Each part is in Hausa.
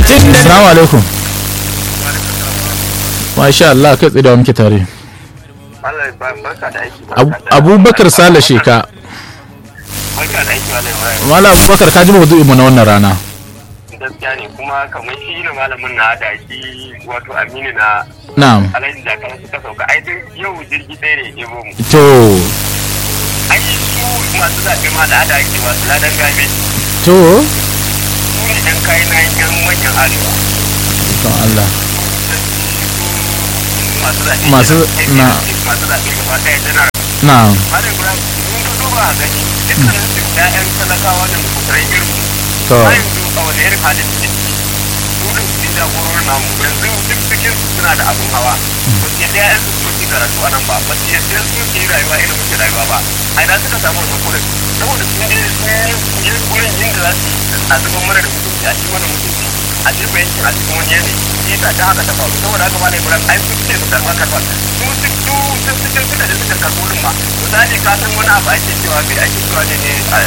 Assalamu alaikum. Masha Allah kai tsaye da muke tare. Allah ba barka da aiki. Abu- Abubakar Sale Sheka. Barka da aiki Malam Ibrahim. Malam Abubakar ka ji maudu'in mu na wannan rana. Gaskiya ne kuma kamar shi ne malamin na da shi wato Aminu na Na'am. Alhaji Jakar suka sauka ai duk yau jirgi ɗaya ne ya ɗebo mu. To, Ai su masu zaɓe ma da ada ake masu ladan gabe to, su ne ɗan kayan na yan manyan arewa. to Allah. Masu zaɓe. Masu- na- Masu zaɓe gaba ɗaya janar. Na'am. Malam Ibrahim mun ka duba a gani dukkanin su ƴaƴan talakawa da mukurai irin mu. To, a yanzu a wani irin halin suke ciki su da su jagororin namu yanzu duk cikin su suna da abun hawa ba su yadda ya'yan su su ci karatu a nan ba ba su yadda su ke rayuwa irin muke rayuwa ba a ina suka samu wannan kuɗin saboda sun je sun yi kuɗin yin da za su yi a zuban mana da mutunci a cikin mana mutunci a jefa yankin a cikin wani yanayi shi yasa ta haka ta faru saboda haka ma na ibrahim ai su ce su karɓa karɓa su su su sun cikin suka da suka karɓo ɗin ma misali ka san wani abu ake cewa bai ake cewa ne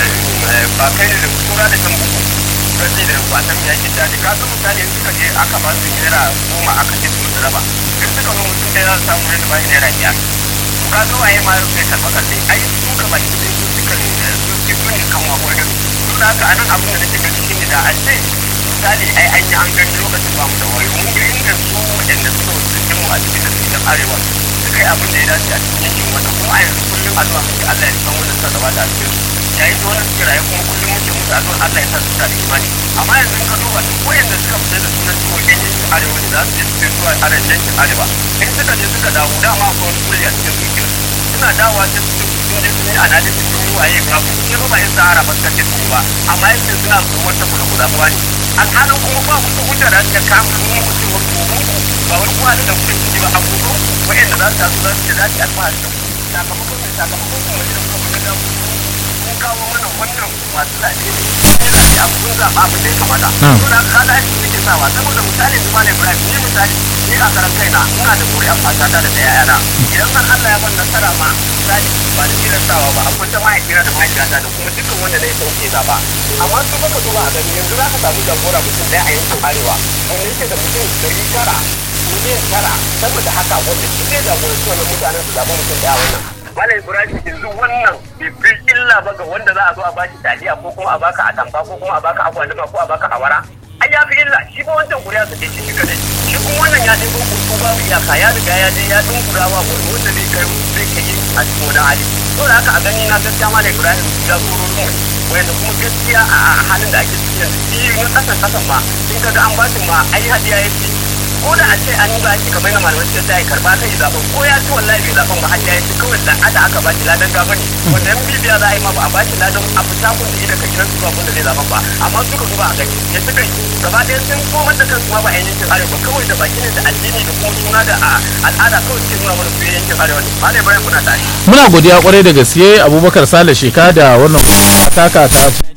ne ba kai ne da kura da kan buku sai da wasan ya ke daji ka san misali in suka je aka ba su naira goma aka ce su musu raba in suka zo mutum ɗaya za su samu yadda ba shi naira biyar to ka zo waye ma sai karɓa karɓe ai su ka ba shi su suka su su su ne kan wako da su da haka anan abin da nake gani shi ne da a ce misali ai an yi an gani lokacin ba mu da wayo mun ga inda su waɗanda suka wasu mu a cikin da suke arewa suka yi abin da ya dace a cikin yankin wanda kuma a yanzu kullum addu'a muke Allah ya san wannan suka gabata a cikin su yayin da wannan suke raye kuma kullum muke musu addu'a Allah ya sa su da imani amma yanzu in ka duba duk wayanda suka fita da sunan cewa yan yankin arewa ne za su je su je zuwa arewa yankin arewa in suka je suka dawo dama ko wani kuri a cikin zuciyar suna dawowa sai su sun je sun yi analysis sun yi waye ga ku sai ba yin sahara ba suka ce su ba amma yanzu suna tsoron ta kula kula kuwa ne alhalin kuma ba musu hujja da suka kama su mu mutum wani gobe ba wani kuwa da kuke ciki ba a gobe wayanda za su taso za su ce za su yi alfahari da ku sakamakon mai sakamakon kuma wajen kuma da kun kawo mana wannan masu zaɓe ne yana da abun zaɓa abin da ya kamata. To da ka ga shi suke sawa saboda misali yanzu Malam Ibrahim ni misali ni a karan kaina ina da ƙuri'an matata da ɗaya yana idan har Allah ya ban nasara ma misali ba da tilan sawa ba akwai ta mahaifiyar da mahaifiyata da kuma dukkan wanda na yi sauke zaɓa. Amma su baka duba a gani yanzu za ka samu jagora mutum ɗaya a yankin arewa wanda yake da mutum ɗari tara miliyan tara saboda haka wanda shi ne jagoranci wannan mutanen su zaɓa mutum ɗaya wannan. Malam Ibrahim yanzu wannan bai illa ba ga wanda za a zo a baki taliya ko kuma a baka atamfa ko kuma a baka agwaluma ko a baka awara. Ai ya fi illa shi ba wancan kuriya su ce shi kadai. Shi kuma wannan ya ɗebo kurku babu iyaka ya riga ya je ya dunkura wa wani wanda zai kai zai kai a cikin wani hali. To da haka a gani na gaskiya Malam Ibrahim ya koro mu wanda kuma gaskiya a halin da ake ciki yanzu shi na kasan kasan ma in kaga an bashi ma ai hadiya ya ce ko da a ce an yi ba shi kamar na malamai sai ya karba kai zaben ko ya ci wallahi bai zaben ba har ya yi kawai da ada aka ba shi ladan gaba ne wanda yan bibiya za a yi ma ba a ba shi ladan a fita kun da ida ka gidan su ba kun da zai zaben ba amma suka duba a gani ya suka yi gaba ɗaya sun komar da kansu ma ba yan yankin arewa kawai da baki ne da addini da kuma suna da al'ada kawai suke nuna mana su yankin arewa ne malai bayan muna tare. Muna godiya kwarai da gaske Abubakar Sale Sheka da wannan taka ta